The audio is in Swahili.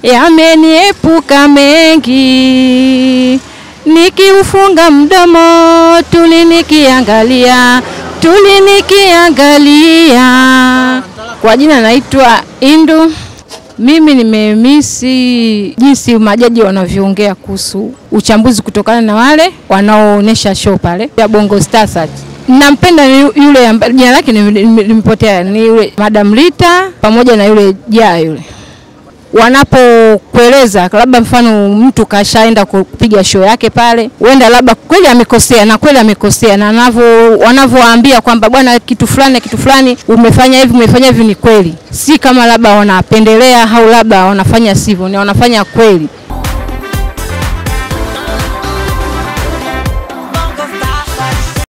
yameniepuka mengi, nikiufunga mdomo tuli nikiangalia, tuli nikiangalia. Kwa jina naitwa Indu. Mimi nimemisi jinsi majaji wanavyoongea kuhusu uchambuzi kutokana na wale wanaoonyesha show pale ya Bongo Star Search. Nampenda ni yule ambaye jina lake nimepotea, ni yule Madam Rita pamoja na yule Jaa yule wanapokueleza labda mfano mtu kashaenda kupiga show yake pale, huenda labda kweli amekosea na kweli amekosea, na wanavyo wanavyowaambia kwamba bwana, kitu fulani kitu fulani umefanya hivi umefanya hivi, ni kweli, si kama labda wanapendelea au labda wanafanya sivyo, ni wanafanya kweli.